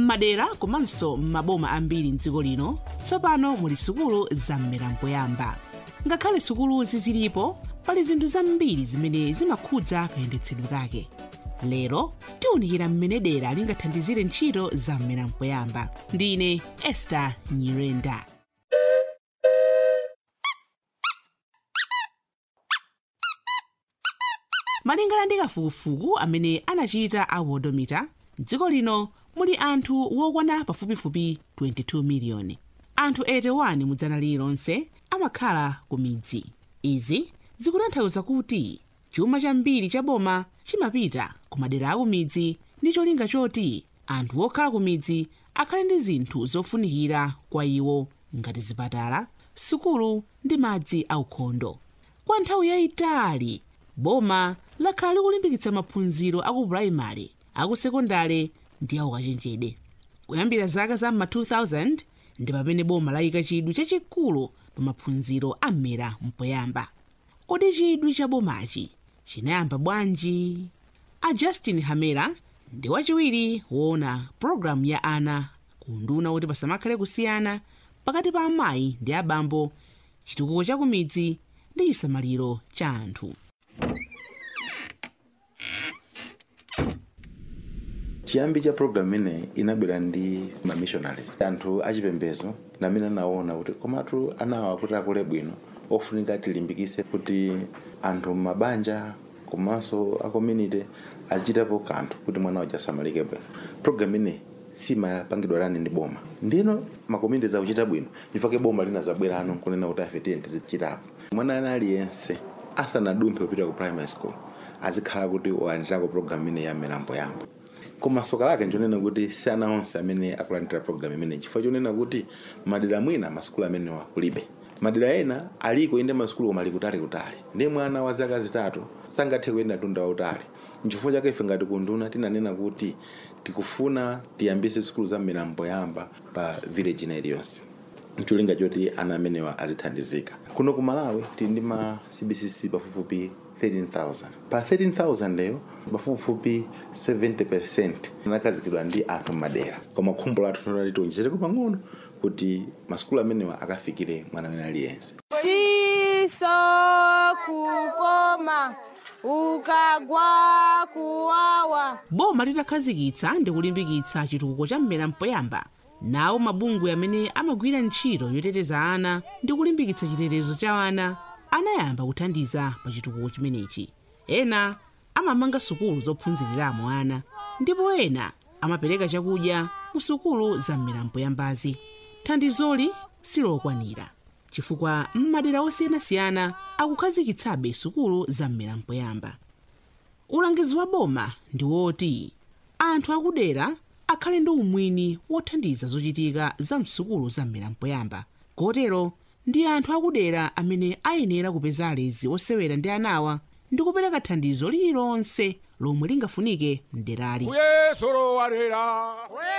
m'madera komanso m'maboma ambiri mdziko lino tsopano muli sukulu zam'mera mpoyamba ngakhale sukuluzi zilipo pali zinthu zambiri zimene zimakhudza kayendetsedwe kake lero tiwunikira mmene dera lingathandizire ntchito zam'mera mpoyamba ndine ester nyirenda malingana ndi kafukufuku amene anachita a wodomita mdziko lino muli anthu wokwana pafupifupi 22 miliyoni anthu 81 mudzana lililonse amakhala ku midzi izi zikutanthauza kuti chuma chambiri cha boma chimapita ku madera aku midzi ndi cholinga choti anthu okhala ku midzi akhale ndi zinthu zofunikira kwa iwo ngati zipatala sukulu ndi madzi aukhondo kwa nthawi yayitali boma lakhala likulimbikitsa maphunziro aku purayimale aku sekondale ndi aku kachenjede kuyambira zaka za ma 2000 ndi pamene boma layika chidwi chachikulu pa maphunziro a mmera mpoyamba kodi chidwi cha bomachi chinayamba bwanji a justin hamera ndi wachiwiri woona pologalamu ya ana ku nduna kuti pasamakhale kusiyana pakati pa amayi ndi abambo chitukuko cha kumidzi ndi chisamaliro cha anthu chiyambi cha program ineyi inabwera ndi mamissionaries anthu achipembedzo namene anaona kuti komatu anawa kuti akule bwino ofunika tilimbikise kuti anthu m'mabanja komanso a community azichitapo kanthu kuti mwana uja asamalike bwino program ineyi simapangidwa lani ndi boma ndino makommunity zakuchita bwino chifukwa boma linazabwerano kunena kuti afe tiye tizichitapo mwana ana aliyense asanadumphe kupita ku primary school azikhala kuti walandirako program ineyi ya mmera mpoyamba koma soka lake nchonena kuti si ana onse amene akulandira program imeneyi chifukwa chonena kuti madera mwina masukulu amenewa kulibe madera ena aliko inde masukulu koma ali kutali kutali ndiye mwana wa zaka zitatu sangathe kuyenda tunda wautali nchifukwa chake ife ngati kunduna tinanena kuti tikufuna tiyambise sukulu za mmera mpoyamba pa village ina iliyonse ncholinga choti ana amenewa azithandizika kuno ku malawi tili ndi ma cbcc pafupifupi 13,000 pa 13,000 leyo pafupifupi 70% anakhazikidwa ndi anthu m'madera koma khumbo lathu tonali tionjezereko pang'ono kuti masukulu amenewa akafikire mwana wina aliyense siso kukoma ukagwa kuwawa boma litakhazikitsa ndi kulimbikitsa chitukuko cha mmera mpoyamba nawo mabungwe amene amagwira ntchito yoteteza ana ndi kulimbikitsa chitetezo cha ana anayamba kuthandiza pa chitukuko chimenechi ena amamanga sukulu zophunziriramo ana ndipo ena amapereka chakudya mu sukulu za mmera mpoyambazi thandizoli silokwanira chifukwa m'madera osiyanasiyana akukhazikitsabe sukulu za mmera mpoyamba ulangizi wa boma ndi woti anthu akudera akhale ndi umwini wothandiza zochitika za msukulu za mmera mpoyamba kotero ndi anthu akudera amene ayenera kupeza alezi osewera ndi anawa ndi kupereka thandizo lililonse lomwe lingafunike mderali uyesoro walera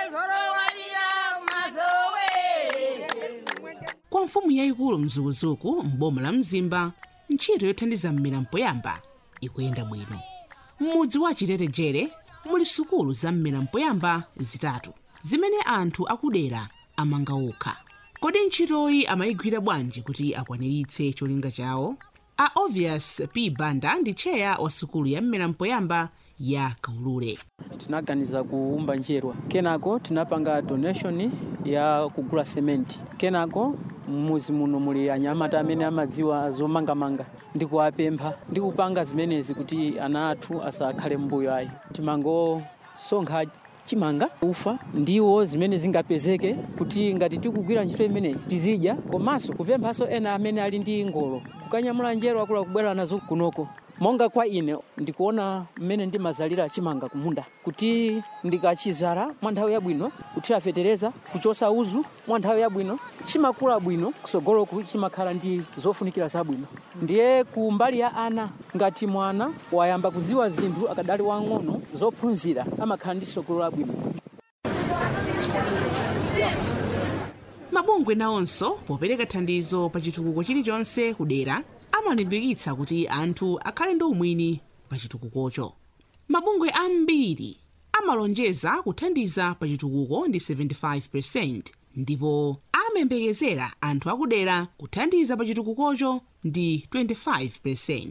kwa mfumu yayikulu mzukuzuku m'boma la mzimba ntchito yothandiza mmera mpoyamba ikuyenda bwino m'mudzi wa chitetegere muli sukulu za mmera mpoyamba zitatu zimene anthu akudera amanga okha kodi ntchitoyi amayigwira bwanji kuti akwaniritse cholinga chawo a obvious p banda ndi cheya wa sukulu ya mmera mpoyamba ya kaulule tinaganiza kuumba njerwa kenako tinapanga donation ya kugula sementi kenako mmuzi muno muli anyamata amene amadziwa zomangamanga ndikuwapempha ndikupanga zimenezi kuti ana athu asakhale mbuyo ayi timangosonkha chimanga ufa ndiwo zimene zingapezeke kuti ngati tikugwira ntchito imeneyi tizidya komanso kupemphanso ena amene ali ndi ngolo kukanyamula njerwa akula kubwera nazo kunoko monga kwa ine ndikuona mmene ndimazalira chimanga kumunda kuti ndikachizala mwa nthawi yabwino kuthira fetereza kuchosa uzu mwa nthawi yabwino chimakula bwino kusogoloku chimakhala ndi zofunikira zabwino ndiye ku mbali ya ana ngati mwana wayamba kuziwa zinthu akadali wang'ono zophunzira amakhala ndi sogolo labwino mabungwe nawonso popereka thandizo pa chitukuko chilichonse kudera amalimbikitsa kuti anthu akhale ndi umwini pa chitukukocho mabungwe ambiri amalonjeza kuthandiza pa chitukuko ndi 75 ndipo amayembekezera anthu akudera kuthandiza pa chitukukocho ndi 25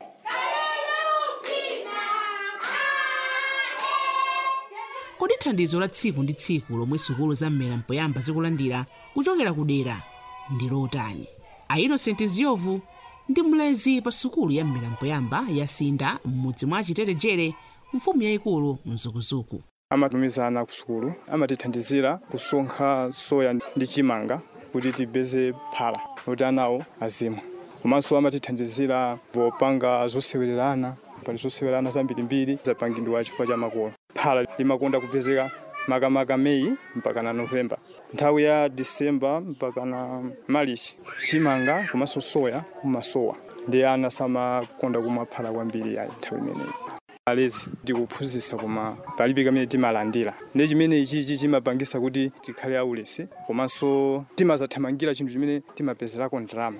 kodi thandizo la tsiku ndi tsiku lomwe sukulu za mmera mpoyamba zikulandira kuchokera kudera ndi lotani a innocent ziovu ndi mlezi pa sukulu ya mmera mpoyamba ya sinda m'mudzi mwa chitetegere mfumu yayikulu mzukuzuku amatumizana ku sukulu amatithandizira kusonkha soya ndi chimanga kuti tipeze phala kuti anawo azimwe komanso amatithandizira popanga zosewererana pali zosewererana zambirimbiri zapangidwa chifukwa cha makolo phala limakonda kupezeka makamaka meyi mpaka na novemba nthawi ya disemba mpaka na marichi chimanga komanso soya kumasowa ndi ana samakonda kumwa phala kwambiri ayi nthawi imeneyi alezi tikuphunzitsa koma palibe kamene timalandira ndi chimene ichichi chimapangisa kuti tikhale aulesi komanso timazathamangira chinthu chimene timapezerako ndalama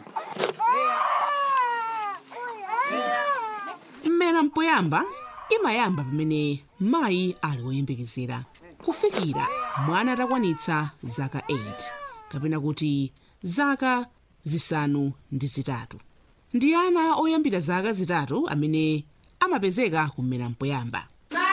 mmera mpoyamba imayamba pamene mayi ali woyembekezera kufikira mwana atakwanitsa zaka 8 kapena kuti zaka zisanu ndi zitatu ndi ana oyambira zaka zitatu amene amapezeka kummera mpoyamba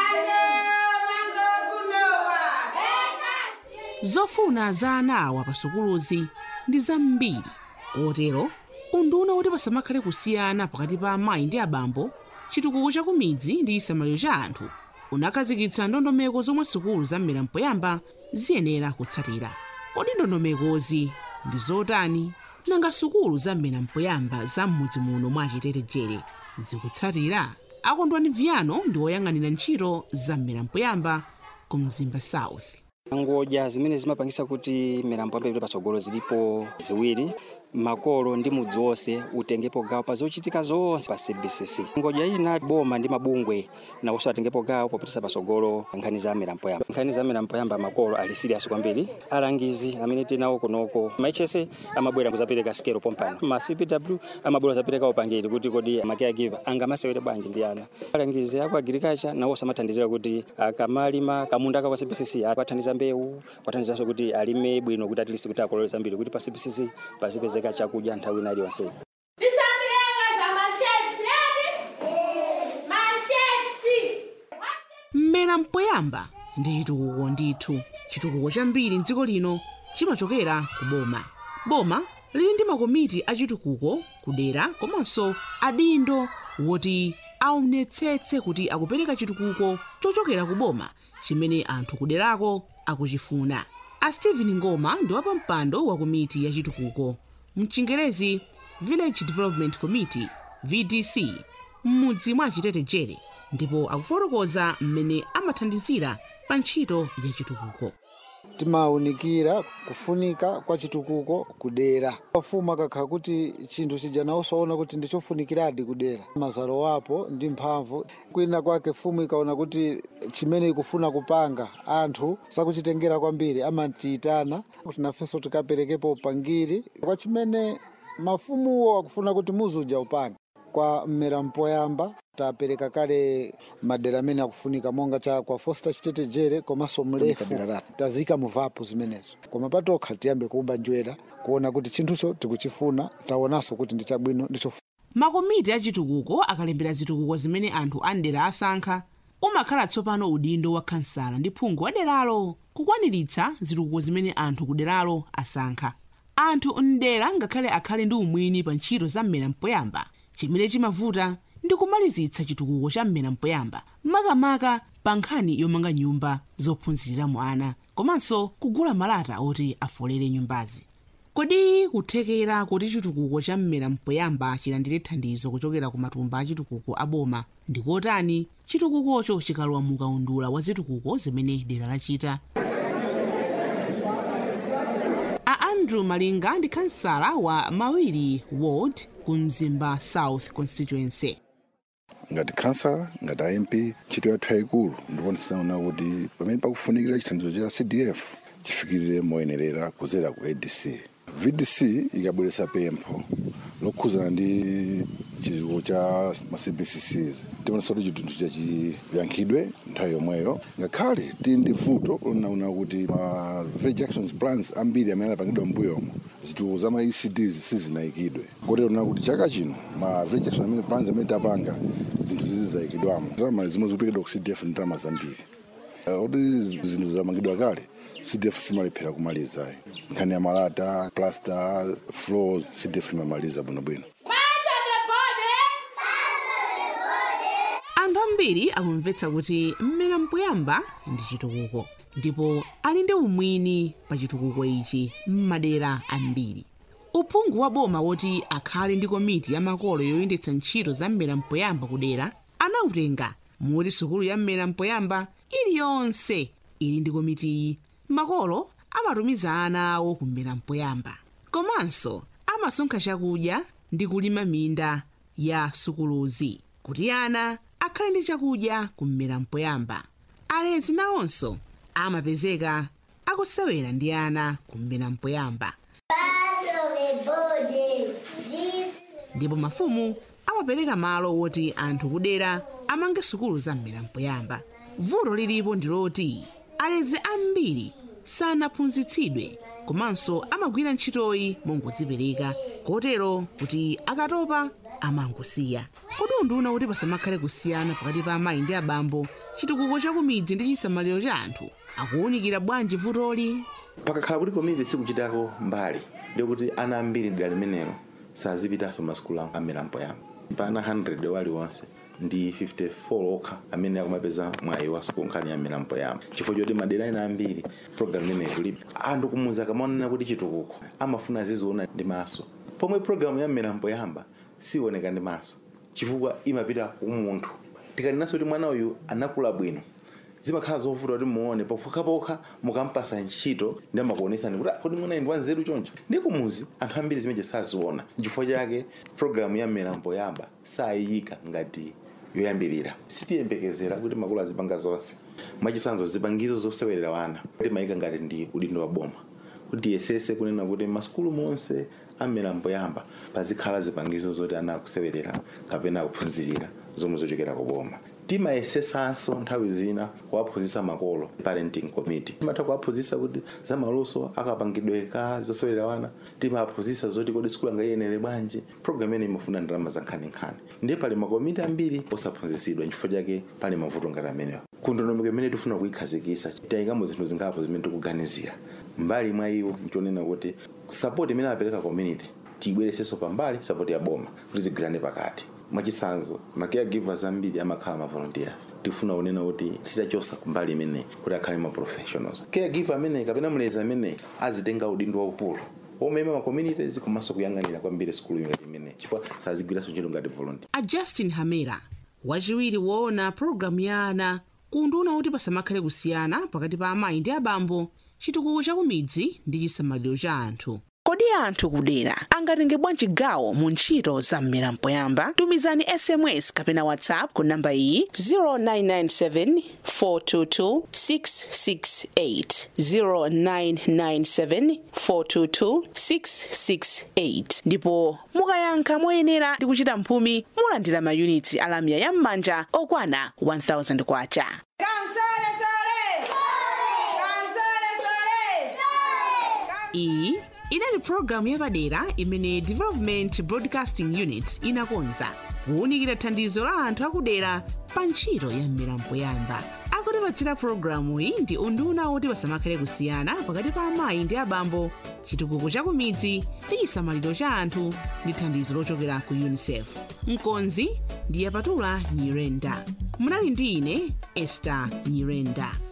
zofuna za ana awa pa sukuluzi ndi zambiri kotero unduna woti pasamakhale kusiyana pakati pa amayi ndi abambo chitukuko cha kumidzi ndi chisamaliro cha anthu unakhazikitsa ndondomeko zomwe sukulu za mmera mpoyamba ziyenera kutsatira kodi ndondomekozi ndi zotani nanga sukulu za mmera mpoyamba za m'mudzi muno mwa chitetegere zikutsatira akondwani viyano ndi woyang'anira ntchito za mmera mpoyamba ku mzimba south ngodya zimene zimapangisa kuti mmera mpoyamba ipite patsogolo zilipo ziwiri makolo ndi mudzi wonse utengepo gawo pa zochitika zonse pa cbcc ngodya ina boma ndi mabungwe nawonso atengepo gawo popitisa patsogolo nkhani za mmera mpoyamba nkhani za mmera mpoyamba makolo ali serious kwambiri alangizi amene tinawo kunoko maichese amabwera kuzapereka sikelo pompano ma cpw amabwera kuzapereka upangiri kuti kodi macaregiver angamasewere bwanji ndi ana alangizi aku agriculture nawonso amathandizira kuti akamalima kamunda ka kwa cbcc akathandiza mbewu kwathandizanso kuti alime bwino kuti at least kuti akolole zambiri kuti pa cbcc pazipezeka chakudya nthawi ina iliyonse mmera mpoyamba ndi chitukuko ndithu chitukuko chambiri mdziko lino chimachokera ku boma boma lili ndi makomiti a chitukuko kudera komanso adindo woti aonetsetse kuti akupereka chitukuko chochokera ku boma chimene anthu kuderako akuchifuna a stephen ngoma ndi wapampando wa komiti ya chitukuko mchingerezi village development committee vdc m'mudzi mwa chitetegere ndipo akufotokoza mmene amathandizira pa ntchito ya chitukuko timawunikira kufunika kwa chitukuko kudera pafumu akakhala kuti chinthu chija nawusaona kuti ndichofunikiradi kudera mazalo wapo ndi mphamvu kwina kwake fumu ikaona kuti chimene ikufuna kupanga anthu sakuchitengera kwambiri amatiyitana kuti nafenso tikaperekepo upangiri kwa chimene mafumuwo akufuna kuti muzuja upanga kwa mmera mpoyamba tapereka kale madera amene akufunika monga cha kwa foster chitetegere komanso mlefu tazika muvapo zimenezo koma patokha tiyambe kuumba njwera kuona kuti chinthucho tikuchifuna taonanso kuti ndi chabwino ndicho makomiti a chitukuko akalembera zitukuko zimene anthu a mdera asankha umakhala tsopano udindo wa khansala ndi phungu wa deralo kukwaniritsa zitukuko zimene anthu ku deralo asankha anthu mdera ngakhale akhale ndi umwini pa ntchito za mmera mpoyamba chimene chimavuta ndi kumalizitsa chitukuko cha mmera mpoyamba makamaka pa nkhani yomanga nyumba zophunziramo ana komanso kugula malata oti afolere nyumbazi kodi kuthekera kuti chitukuko cha mmera mpoyamba chilandire thandizo kuchokera ku matumba a chitukuko a boma ndikotani chitukukocho chikalowa mu kaundula wa zitukuko zimene dera lachita a andrew malinga ndi kansala wa mawiri ward ku mzimba south constituency ngati kansala ngati amp ntchito yathu yayikulu ndipo ndisaona kuti pamene pakufunikira chithandizo cha cdf chifikirire moyenerera kuzera ku adc vdc ikabweretsa pempho lokhuzana ndi chitukuko cha ma cbccs timaonesa kuti chinthu chachiyankhidwe nthawi yomweyo ngakhale tili ndi vuto unaona kuti ma village actions plans ambiri amene anapangidwa mbuyomo zitukuko za ma ecds sizinayikidwe kotero na kuti chaka chino ma village action amene plans amene tapanga zinthu zizi zayikidwamo ndalama zimwe zikupekedwa ku cdf ndi ndalama zambiri kuti zinthu zamangidwa kale cdf simalephera kumaliza nkhani ya malata plaster floors cdf imamaliza bwinobwino anthu ambiri akumvetsa kuti mmera mpoyamba ndi chitukuko ndipo ali ndi umwini pa chitukuko ichi m'madera ambiri uphungu wa boma woti akhale ndi komiti ya makolo yoyendetsa ntchito za mmera mpoyamba kudera anautenga moti sukulu ya mmera mpoyamba iliyonse ili ndi komitiyi makolo amatumiza ana awo kummera mpoyamba komanso amasonkha chakudya ndi kulima minda ya sukuluzi kuti ana akhale ndi chakudya kummera mpoyamba alezi nawonso amapezeka akusewera ndi ana kummera mpoyamba ndipo mafumu amapereka malo woti anthu kudera amange sukulu za mmera mpoyamba vuto lilipo ndi loti alezi ambiri sanaphunzitsidwe komanso amagwira ntchitoyi mongodzipereka kotero kuti akatopa amangosiya kodi unduna kuti pasamakhale kusiyana pakati pa amayi ndi abambo chitukuko cha kumidzi ndi chisamaliro cha anthu akuwunikira bwanji vutoli pakakhala kuti komiti sikuchitako mbali ndikuti ana ambiri dera limenelo sazipitanso masukulu amera mpoyamba pa ana 100 waliwonse ndi 54 okha amene akumapeza mwayi wa sukulu nkhani ya mmera mpoyamba chifukwa choti madera ena ambiri program imeneyi kulibe anthu kumuza kamaonana kuti chitukuko amafuna aziziona ndi maso pomwe programu ya mmera mpoyamba sioneka ndi maso chifukwa imapita kumunthu tikanenaso kuti mwana uyu anakula bwino zimakhala zovuta kuti muone pokhapokha mukampasa ntchito ndi amakuonesani kuti kodi mwana ndi wanzeru choncho ndi kumuzi anthu ambiri zimeje saziona chifukwa chake programu ya mmera mpoyamba sayiyika ngati yoyambirira sitiyembekezera kuti makolo azipanga zonse mwachisanzo zipangizo zosewerera wana timayika ngati ndi udindo wa boma kuti tiyesese kunena kuti masukulu monse amera mpoyamba pazikhala zipangizo zoti ana akusewerera kapena akuphunzirira zomwe zochokera ku boma timayesesanso nthawi zina kuwaphunzitsa makolo parenting committee timatha kuwaphunzitsa kuti za maluso akapangidwe ka zosewera wana timaphunzitsa zoti kodi sukulu angayenere bwanji program imene imafuna ndalama za nkhaninkhani ndiye pali makomiti ambiri osaphunzitsidwa chifukwa chake pali mavuto ngati amenewa kundondomeko imene tifuna kuyikhazikitsa tayikamo zinthu zingapo zimene tikuganizira mbali mwa iwo nchonena kuti sapoti imene apereka community tiyibweresenso pambali sapoti ya boma kuti zigwirane pakati mwachisanzo ma caregivers ambiri amakhala ma volunteers tifuna kunena kuti titachosa kumbali imeneyi kuti akhale ma professionals caregiver ameneyi kapena mlezi ameneyi azitenga udindo waukulu omema ma communities komanso kuyang'anira kwambiri sukulu ngati imeneyi chifukwa sazigwiranso ntchito ngati volunteer a justin hamera wachiwiri woona pologalamu ya ana kunduna kuti pasamakhale kusiyana pakati pa amayi ndi abambo chitukuko cha kumidzi ndi chisamaliro cha anthu kodi anthu kudera angatenge bwanji gawo mu ntchito za mmera mpoyamba tumizani sms kapena whatsapp ku namba iyi 0997 422 668 0997 422 668 ndipo mukayankha moyenera ndi kuchita mphumi mulandira mayunitsi alamya ya m'manja okwana 1000 kwacha iyi inali pologalamu yapadera imene development broadcasting unit inakonza kuwunikira thandizo la anthu akudera pa ntchito ya mmera mpoyamba akutipatsira pologalamu iyi ndi unduna woti pasamakhale kusiyana pakati pa amayi ndi abambo chitukuko cha kumidzi ndi chisamaliro cha anthu ndi thandizo lochokera ku unicef mkonzi ndi yapatula nyirenda munali ndi ine ester nyirenda